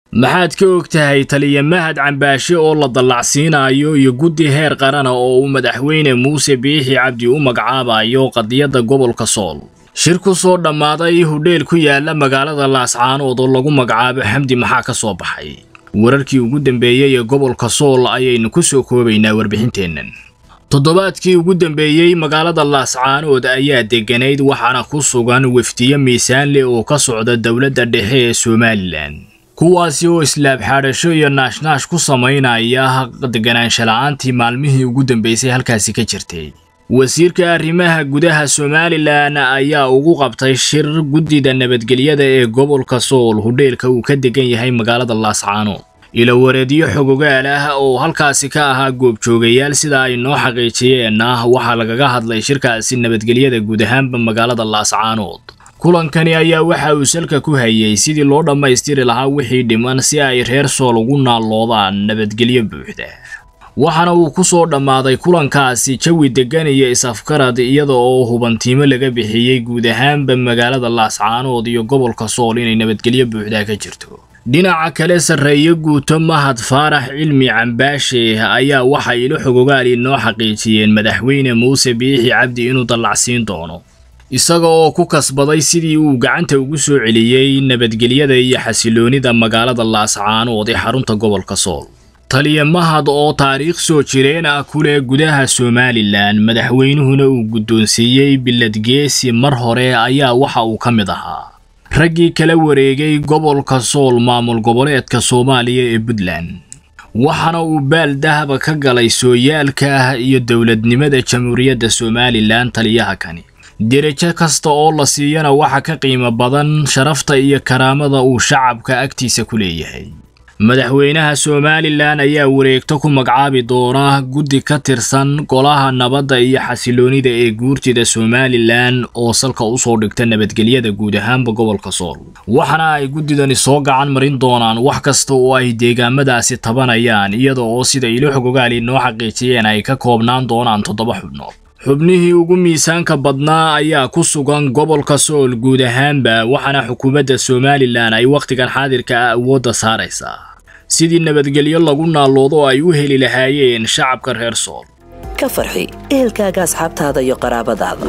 maxaad ka og tahay taliya mahad cambaashe oo la dallacsiinayo iyo guddi heer qarana oo uu madaxweyne muuse biixi cabdi u magacaabayo qadiyadda gobolka sool shir ku soo dhammaaday hudheel ku yaala magaalada laascaanood oo lagu magacaabo xamdi maxaa ka soo baxay wararkii ugu dambeeyey ee gobolka sool ayaynu ku soo koobaynaa warbixinteennan toddobaadkii ugu dambeeyey magaalada laascaanood ayaa degganayd waxaana ku sugan wefdiye miisaan leh oo ka socda dowladda dhexe ee somalilan kuwaasi oo islaab xaadhasho iyo naashnaash ku samaynaya deganaansha la-aantii maalmihii ugu dambeysay halkaasi ka jirtay wasiirka arrimaha gudaha somalilan ayaa ugu qabtay shir guddida nabadgelyada ee gobolka sool hudheelka uu ka degan yahay magaalada laascaanood ilowareedyo xogogaal ah oo halkaasi ka ahaa goobjoogayaal sida ay noo xaqiijiyeen ah waxaa lagaga hadlay shirkaasi nabadgelyada guud ahaanba magaalada laascaanood kulankani ayaa waxa uu salka ku hayay sidii loo dhammaystiri lahaa wixii dhiman si ay reer sool ugu naalloodaan nabadgelyo buuxda waxaana uu ku soo dhammaaday kulankaasi jawi deggan iyo is-afgarad iyada oo hubantiimo laga bixiyey guud ahaanba magaalada laascaanood iyo gobolka sool inay nabadgelyo buuxda ka jirto dhinaca kale sarreeye guuto mahad faarax cilmi cambaashe ayaa waxa ilo xogogaali noo xaqiijiyeen madaxweyne muuse biixi cabdi inuu dallacsiin doono isaga oo ku kasbaday sidii uu gacanta ugu soo celiyey nabadgelyada iyo xasiloonida magaalada laascaanood ee xarunta gobolka sool taliya mahad oo taariikh soo jireen ah ku leh gudaha somalilan madaxweynuhuna uu guddoonsiiyey biladgeesi mar hore ayaa waxa uu ka mid ahaa raggii kala wareegay gobolka sool maamul goboleedka soomaaliya ee puntland waxaana uu baal dahaba ka galay sooyaalka iyo dowladnimada jamhuuriyadda somalilan taliyaha kani derajo kasta oo la siiyana waxa ka qiimo badan sharafta iyo karaamada uu shacabka agtiisa ku leeyahay madaxweynaha somalilan ayaa wareegto ku magacaabi doona guddi ka tirsan golaha nabadda iyo xasiloonida ee guurtida somalilan oo salka usoo dhigta nabadgelyada guud ahaanba gobolka sool waxaana ay guddidani soo gacan marin doonaan wax kasta oo ay deegaamadaasi tabanayaan iyada oo sida ilo xogogaali noo xaqiijiyeen ay ka koobnaan doonaan toddoba xubnood xubnihii ugu miisaanka badnaa ayaa ku sugan gobolka sool guud ahaanba waxaana xukuumadda somalilan ay wakhtigan xaadirka ah awoodda saaraysaa sidii nabadgelyo lagu naalloodo ay u heli lahaayeen shacabka reer sool ka farxi ehelkaaga asxaabtaada iyo qaraabadaada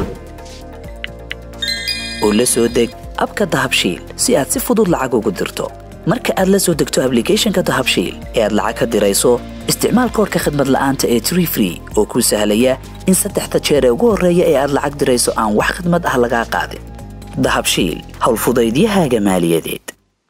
oo la soo deg abka dahabshiil si aad si fudud lacag ugu dirto marka aad la soo degto ablicathonka dahabshiil ee aad lacag ka dirayso isticmaal koorka khadmad la'aanta ee tree free oo kuu sahlaya in saddexda jeer ee ugu horreeya ee aad lacag dirayso aan wax khadmad ah lagaa qaadin dahabshiil howlfudaydiyahaaga maaliyadeed